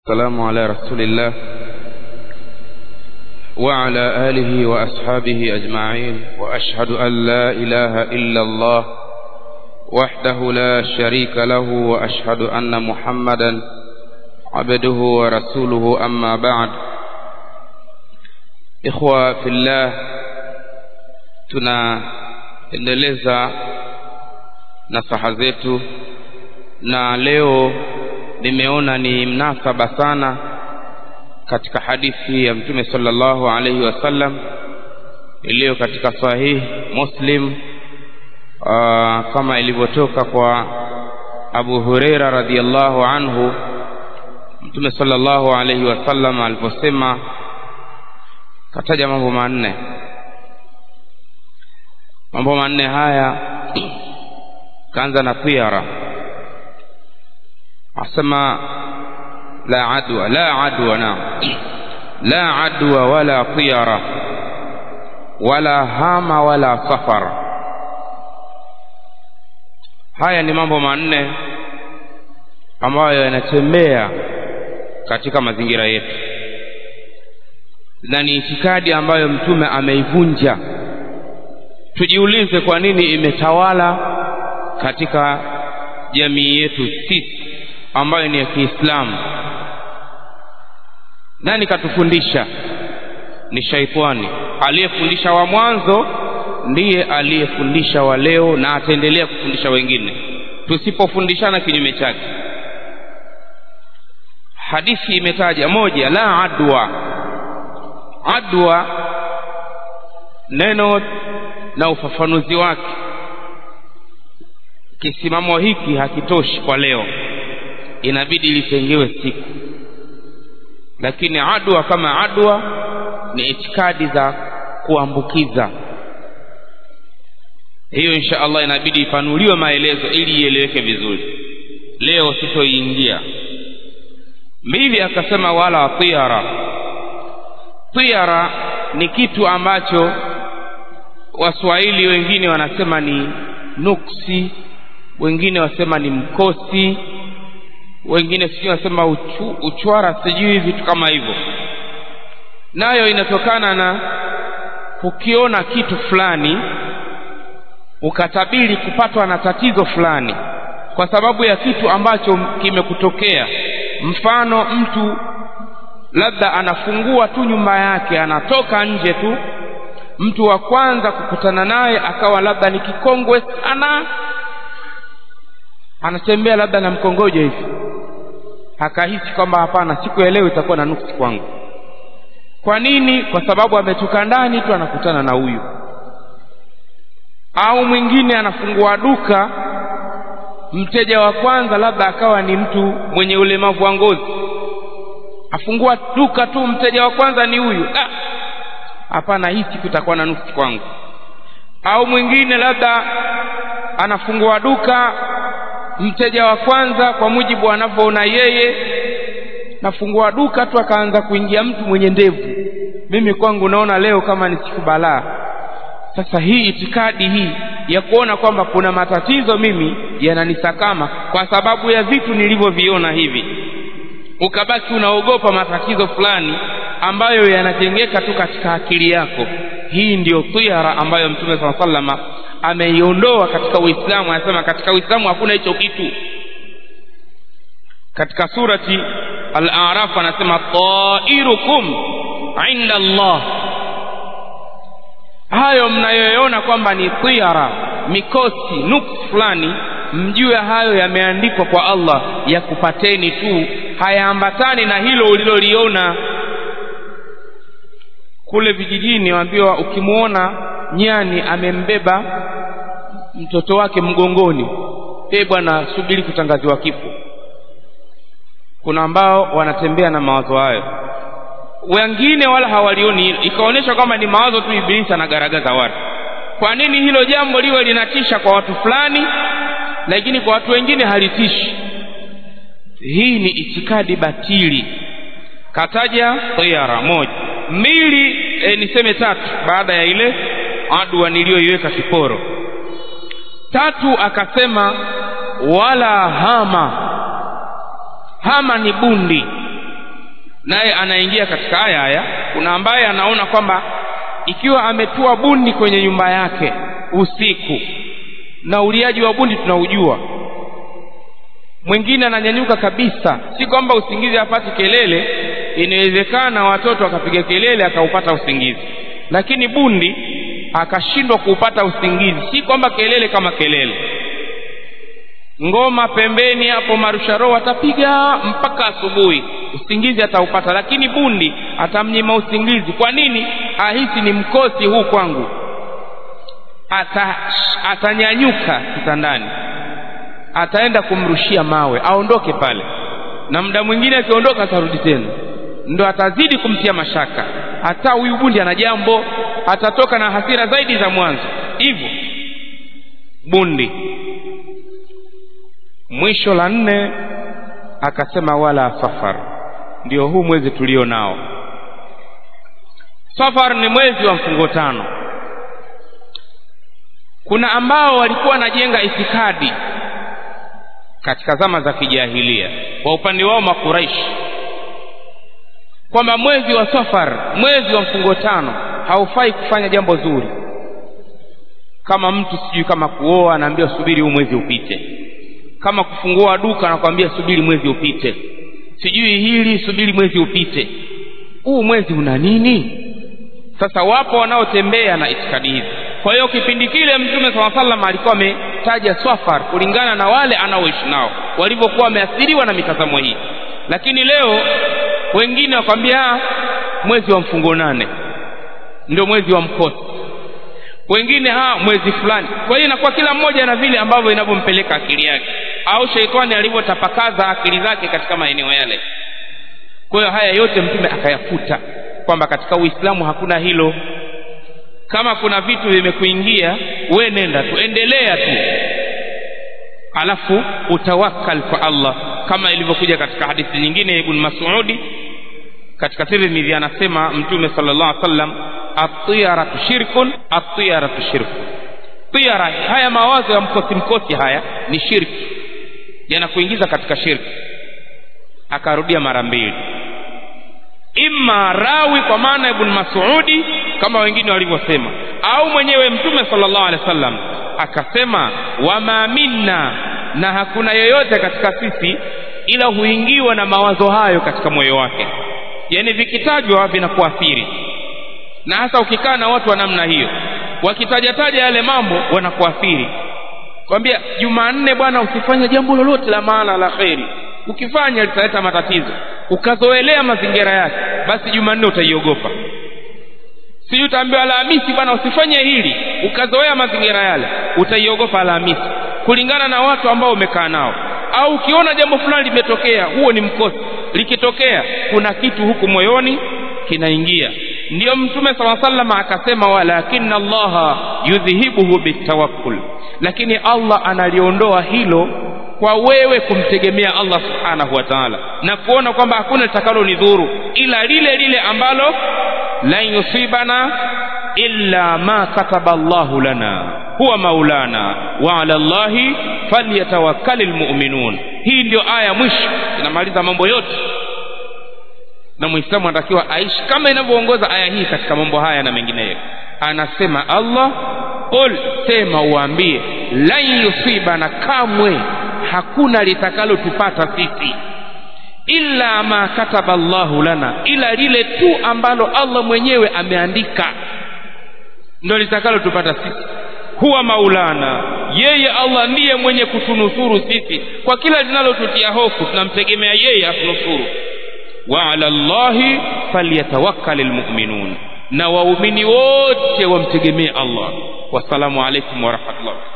السلام على رسول الله وعلى آله وأصحابه أجمعين وأشهد أن لا إله إلا الله وحده لا شريك له وأشهد أن محمدا عبده ورسوله أما بعد إخوة في الله tunaendeleza nasaha zetu na leo nimeona ni mnasaba sana katika hadithi ya mtume sallallahu alaihi wasallam iliyo katika sahih muslim aa, kama ilivyotoka kwa abu hureira radhiallahu anhu mtume sallallahu alaihi wasallam aliposema kataja mambo manne mambo manne haya kaanza na tiara asema la adwa la adwa naam la adwa wala tiyara wala hama wala safar haya ni mambo manne ambayo yanatembea katika mazingira yetu na ni itikadi ambayo mtume ameivunja tujiulize kwa nini imetawala katika jamii yetu sisi ambayo ni ya Kiislamu. Nani katufundisha? Ni shaitani. Aliyefundisha wa mwanzo ndiye aliyefundisha wa leo na ataendelea kufundisha wengine, tusipofundishana kinyume chake. Hadithi imetaja moja, la adwa. Adwa neno na ufafanuzi wake, kisimamo hiki hakitoshi kwa leo inabidi litengewe siku lakini adwa kama adwa ni itikadi za kuambukiza hiyo insha allah inabidi ipanuliwe maelezo ili ieleweke vizuri leo sitoiingia mbili akasema wala tiara tiara ni kitu ambacho waswahili wengine wanasema ni nuksi wengine wasema ni mkosi wengine sijui wanasema uchu, uchwara sijui vitu kama hivyo nayo inatokana na ukiona kitu fulani ukatabiri kupatwa na tatizo fulani kwa sababu ya kitu ambacho kimekutokea mfano mtu labda anafungua tu nyumba yake anatoka nje tu mtu wa kwanza kukutana naye akawa labda ni kikongwe sana anatembea labda na mkongojo hivi akahisi kwamba hapana siku ya leo itakuwa na nuksi kwangu kwa nini kwa sababu ametoka ndani tu anakutana na huyu au mwingine anafungua duka mteja wa kwanza labda akawa ni mtu mwenye ulemavu wa ngozi afungua duka tu mteja wa kwanza ni huyu hapana hii siku itakuwa na nuksi kwangu au mwingine labda anafungua duka mteja wa kwanza kwa mujibu anavyoona yeye nafungua duka tu akaanza kuingia mtu mwenye ndevu mimi kwangu naona leo kama ni siku balaa sasa hii itikadi hii ya kuona kwamba kuna matatizo mimi yananisakama kwa sababu ya vitu nilivyoviona hivi ukabaki unaogopa matatizo fulani ambayo yanajengeka tu katika akili yako hii ndiyo tiara ambayo mtume saa salama ameiondoa katika uislamu anasema katika uislamu hakuna hicho kitu katika surati al-araf anasema tairukum inda allah hayo mnayoona kwamba ni tiara mikosi nuksi fulani mjue hayo yameandikwa kwa allah ya kupateni tu hayaambatani na hilo uliloliona kule vijijini waambiwa ukimwona nyani amembeba mtoto wake mgongoni e bwana subiri kutangaziwa kifo kuna ambao wanatembea na mawazo hayo wengine wala hawalioni ikaonyesha kwamba ni mawazo tu ibilisi anagaragaza watu kwa nini hilo jambo liwe linatisha kwa watu fulani lakini kwa watu wengine halitishi hii ni itikadi batili kataja tiara moja mbili e, niseme tatu baada ya ile adwa niliyoiweka kiporo tatu akasema wala hama hama ni bundi naye anaingia katika haya haya kuna ambaye anaona kwamba ikiwa ametua bundi kwenye nyumba yake usiku na uliaji wa bundi tunaujua mwingine ananyanyuka kabisa si kwamba usingizi hapati kelele inawezekana watoto wakapiga kelele akaupata usingizi lakini bundi akashindwa kuupata usingizi si kwamba kelele kama kelele ngoma pembeni hapo marusharo atapiga mpaka asubuhi usingizi ataupata lakini bundi atamnyima usingizi kwa nini ahisi ni mkosi huu kwangu Ata, atanyanyuka kitandani ataenda kumrushia mawe aondoke pale na muda mwingine akiondoka atarudi tena ndo atazidi kumtia mashaka hata huyu bundi ana jambo atatoka na hasira zaidi za mwanzo hivyo bundi mwisho la nne akasema wala safar ndio huu mwezi tulio nao safar ni mwezi wa mfungo tano kuna ambao walikuwa wanajenga itikadi katika zama za kijahilia kwa upande wao makuraishi kwamba mwezi wa safar mwezi wa mfungo tano haufai kufanya jambo zuri kama mtu sijui kama kuoa anaambia subiri huu mwezi upite kama kufungua duka anakwambia subiri mwezi upite sijui hili subiri mwezi upite huu mwezi una nini sasa wapo wanaotembea na itikadi hizi kwa hiyo kipindi kile mtume saa salam alikuwa ametaja swafar kulingana na wale anaoishi nao walivyokuwa wameathiriwa na mitazamo hii lakini leo wengine wakwambia mwezi wa mfungo nane ndio mwezi wa mkosi wengine ha mwezi fulani kwa hiyo inakuwa kila mmoja na vile ambavyo inavyompeleka akili yake au sheitani alivyotapakaza akili zake katika maeneo yale kwa hiyo haya yote mtume akayafuta kwamba katika uislamu hakuna hilo kama kuna vitu vimekuingia we nenda tu endelea tu alafu utawakkal kwa allah kama ilivyokuja katika hadithi nyingine ya ibn masudi katika tirmidhi anasema mtume sallallahu alaihi wasallam atiyaratu shirkun atiyaratu shirkun tiyara haya mawazo ya mkosi mkosi haya ni shirki yanakuingiza katika shirki akarudia mara mbili imma rawi kwa maana ibn masudi kama wengine walivyosema au mwenyewe mtume sallallahu alaihi wasallam akasema wama minna na hakuna yeyote katika sisi ila huingiwa na mawazo hayo katika moyo wake yaani vikitajwa vinakuathiri na hasa ukikaa na watu wa namna hiyo wakitajataja yale mambo wanakuathiri kwambia jumanne bwana usifanye jambo lolote la maana la kheri ukifanya litaleta matatizo ukazoelea mazingira yake basi jumanne utaiogopa sijui utaambiwa alhamisi bwana usifanye hili ukazoea mazingira yale utaiogopa alhamisi kulingana na watu ambao umekaa nao au ukiona jambo fulani limetokea huo ni mkosi likitokea kuna kitu huku moyoni kinaingia ndiyo mtume saa salama akasema walakina allaha yudhihibuhu bitawakkul lakini allah analiondoa hilo kwa wewe kumtegemea allah subhanahu wa taala na kuona kwamba hakuna litakalo ni dhuru ila lile lile ambalo lan yusibana illa ma kataba llahu lana huwa maulana wa ala llahi falyatawakkali lmuminun hii ndio aya mwisho inamaliza mambo yote na mwislamu anatakiwa aishi kama inavyoongoza aya hii katika mambo haya na mengineyo anasema allah qul sema uambie lan yusibana kamwe hakuna litakalotupata sisi illa ma kataba llahu lana ila lile tu ambalo allah mwenyewe ameandika ndo litakalotupata sisi huwa maulana yeye allah ndiye mwenye kutunusuru sisi kwa kila linalotutia hofu tunamtegemea yeye atunusuru wa ala llahi falyatawakkal lmuminun na waumini wote wamtegemee allah wassalamu alaikum warahmatullahi